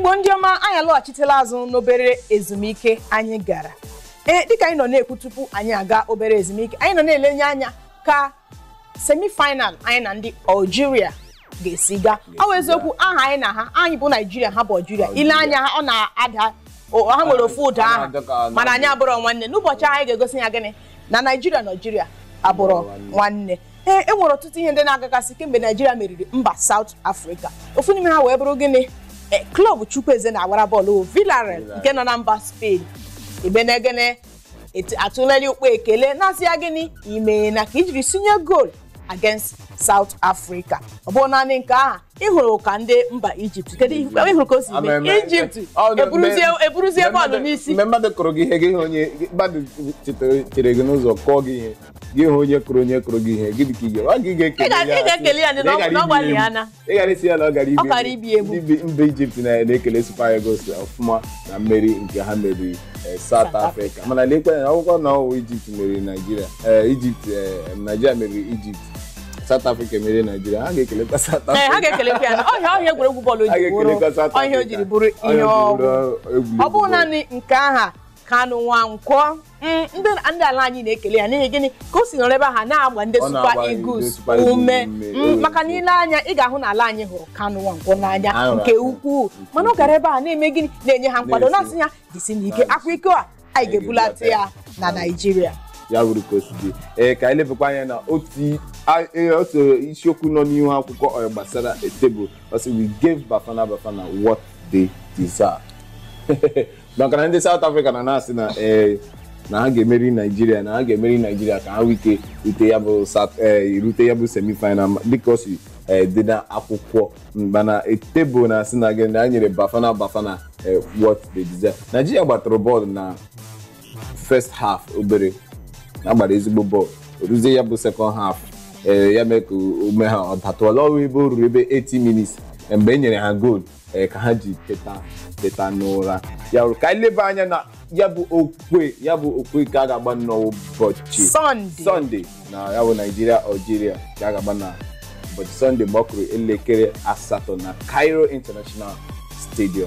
igbo ndị ọma anyị alọghachitela azụ n'obere ezumike anyị gara ee dịka anyị nọ na-ekwu tupu anyị aga obere ezumike anyị nọ na-elenye anya ka semifinal anyị na ndị algeria ga-esi gaa ọ bụ eziokwu aha anyị na ha anyị bụ naijiria ha bụ algeria ile anya ha ọ na-ada o- ha nwere ofu ụda aha mana anyị abụrọ nwanne n'ụbọchị ahụ anyị ga-egosi ya gịnị na naijiria na algeria abụrọ nwanne ee e nwere ọtụtụ ihe ndị na-agagasị kemgbe naijiria meriri mba South Africa ofu n'ime ha wee bụrụ gịnị ee klọb chukwueze na-agbara bọọlụ bụ Villarreal nke nọ na mba Spain ibenegene atụleli ukpo ekele na-asị ya gịnị ime na ka ijiri sinye goal against South Africa ọ bụrụ naanị nke aha ịhụrụ ka ndị mba Egypt kedu ihe ịhụrụ ka o si mee Egypt eburuzie eburuzie bọọlụ n'isi mgbe mmadụ kụrụ gị ihe gị hụ onye mmadụ chetara- chere gị n'ụzọ kụọ gị ihe gị hụ onye kụrụ onye kụrụ gị ihe gị dị ka ị ga- ọ gị ga-ekele Ị ga- ị ga-ekele ya ndị na ọ- ị gara na ọ ibi gbalị egwu. ya na. ị gara isi ya na ọ gara Ọ gara ibi egwu. Ndị bi- mba Egypt na- na-ekele Super Eagles ọfụma na mmeri nke ha meriri eh, South South Africa mana lekwe na akwụkwọ na ọwụ Egypt meriri Nigeria eh, Egypt eh, Nigeria meriri Egypt South Africa meriri Nigeria ha ga-ekelekwa South ee Africa ha ga-ekelekwa ya na ọhịa ọhịa egwuregwu bọọlụ Ha ji bụrụ ga-ekelekwa South ọhịa o Africa. jiri bụrụ Ọhịa ihe o ọgwụ jiri bụrụ egwuregwu ọ bụrụ bọọlụ. naanị nke aha kanụ nwankwọ mm, ndị ndị ala anyị na-ekele ya n'ihi gịnị ka o si nọrọ ebe ha na-agba ndị Ọ Super na-agba ndị Eagles Super Eagles ume ume. Mm, maka na ile anya ị ga-ahụ na ala anyị hụrụ kanụ nwankwọ n'anya Ahụrụ nke ya. ukwuu mana ọ gara ebe a na-eme gịnị na-enye ha nkwado Na-esi. na-asị ya jisi n'ike akwa iko a anyị ga-ebulata ya na Naịjirịa ya bụrụ ka o si dị ee ka anyị lebakwa anya na otu a- ee, otu isiokwu nọ n'ihu akwụkwọ ọ gbasara tebụl ọsị we gave bafana bafana what they deserve maka na ndị South Africa na na-asị na ee na ha ga-emeri Naijiria na ha ga-emeri Naijiria ka ha nwee ike rute ya bụ South- ee, rute ya bụ semifinal ma- dịka o si ee, dị na akwụkwọ mana tebụl na-asị na gị na ha nyere bafana bafana ee, what they deserve Naijiria gbatụrụ bọọlụ na first half obere agbara ezigbo bọọlụ oruzie ya bụ second half ee ya mee ka ume ha ọ datụọla ọrụ ebe o ruru ebe 80 minutes ee, mgbe e nyere ha goal ee ka ha ji teta teta n'ụra ya wụrụ ka anyị leba anya na ya bụ okwe ya bụ okwe ka a ga-agba n'ụbọchị Sọnde sọnde na ya bụ naijiria algeria ka a ga-agba na ụbọchị sọnde mgbe ọ kụrụ elekere asatọ na cairo international stadium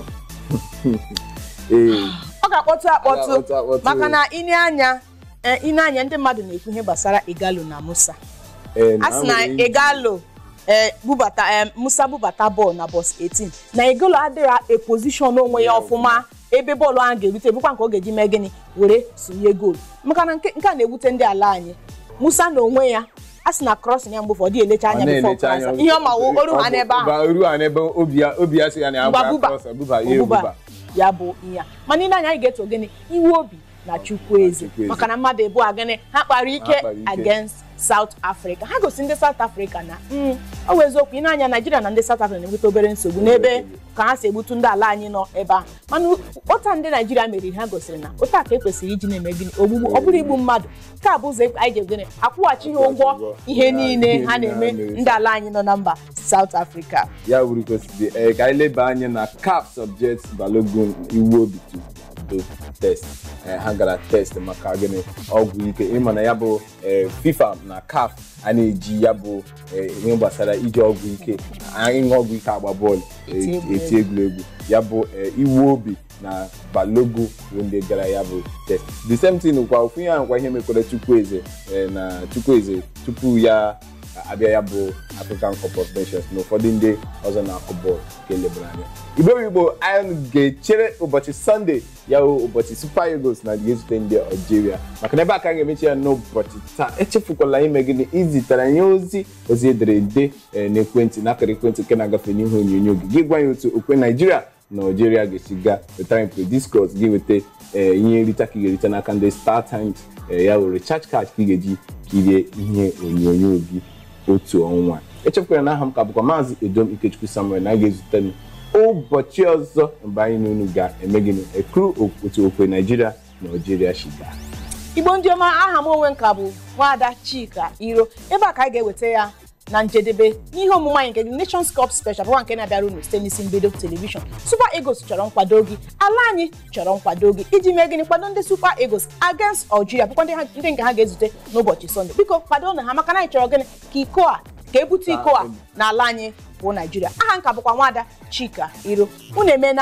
ee ọ ga-akpọtụ akpọtụ ga-akpọtụ akpọtụ. maka na ine anya eh, ine anya ndị mmadụ na-ekwu ihe gbasara Igalo na Musa ee, a sị na ha nwere ike- Igalo eh, bubata eh, Musa bubata bọọlụ na bọs 18 na Igalo adịghị epozishọn onwe ya ọfụma ebe bọọlụ ahụ ga-erute bụkwa nke ọ ga-eji mee gịnị were sonye goolu maka na nke nke a na-ewute ndị ala anyị Musa na onwe ya a sị na crossing ya mgbe ụfọdụ elecha Ọ anya bifo na-elecha anya krasa ihe ọ ma wụ oru ha n'ebe ahụ Ba- oru ha n'ebe obi ya obi ya sị ya na ya Ngwa gbara buba. cross, buba ya Obuba. ebuba ya bụ ihe a mana ile anya anyị ga-eto gịnị iwe obi na Chukwueze Chukwueze. maka na mmadụ ebu a gịnị ha kpara ike kpara ike. against South Africa ha gosi ndị South Africa na mm, ọ bụ eziokwu ị na-anya Naijiria na ndị South Africa na-enweta obere nsogbu n'ebe ka ha si egbutu ndị ala anyị nọ ebe ahụ mana ụta ndị Naijiria meriri ha gosiri na ụta ka ekwesịrị iji na-eme gịnị ogbugbu ọ bụrụ igbu mmadụ nke a bụ ụzọ anyị ji gịnị akwụghachi ha ụgwọ ihe niile ha na-eme ndị ala anyị nọ na mba South Africa ya wuru kwesịrị ee ka anyị leba anya na CAF subject Balogun iwu obi to do test Ee, ha gara test maka gịnị ọgwụ ike ịma na ya bụ ee, FIFA na CAF a na-eji ya bụ ee, ihe gbasara iji ọgwụ ike ịṅụ ọgwụ ike agba bọọlụ Eti e- egwuregwu. eti egwuregwu ya bụ ee, iwu obi na Balogun bụ ndị gara ya bụ test the same thing kwa ofu ihe ahụ kwa ihe mekwara Chukwueze ee, na Chukwueze tupu ya abịa ya bụ African Cup of Nations na ụfọdụ ndị ọzọ na-akụ bọọlụ ka elebara anya igbo igbo anyị ga-echere ụbọchị sọnde ya bụ ụbọchị Super Eagles na ga-ezute ndị Algeria maka na ebe a ka a ga-emechi ya n'ụbọchị taa echefukwala ime gịnị izitere anyị ozi ozi ederede ee, n'ekwentị n'akara ekwentị nke na-agafe n'ihe onyonyo gị gị gwa anyị otu okwe Naijiria na Algeria ga-esi gaa wetara anyị prediscos gị weta ee, ihe nrita ka ị ga-erite n'aka ndị Star Times ee, ya were recharge card ka ị ga-eji kirie ihe onyonyo gị otu ọnwa echefukwara na aha m ka bụkwa maazị edom ikechukwu samuel na a ga-ezute m ụbọchị ọzọ mgbe anyị na unu ga-eme gịnị ekuru otu okwe naijiria na algeria shiga igbo ndị ọma aha m onwe nka bụ nwaada chika iro ebe a ka anyị ga-eweta ya na njedebe n'ihe omume anyị nke gị Nations Cup Special bụkwa nke na-abịara unu site n'isi mbido telivishọn Super Eagles chọrọ nkwado gị ala anyị chọrọ nkwado gị iji mee gịnị kwado ndị Super Eagles against Algeria bụkwa ndị ha- ndị nke ha ga-ezute n'ụbọchị Sọnde biko kwado na ha maka na anyị chọrọ gịnị ka iko a ka ebute iko a n'ala anyị bụ Naijiria aha nka bụkwa nwaada Chika Iro unu emena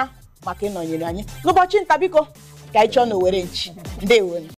maka ịnọnyere anyị n'ụbọchị nta biko ka anyị chọọ na owere nchi ndewonu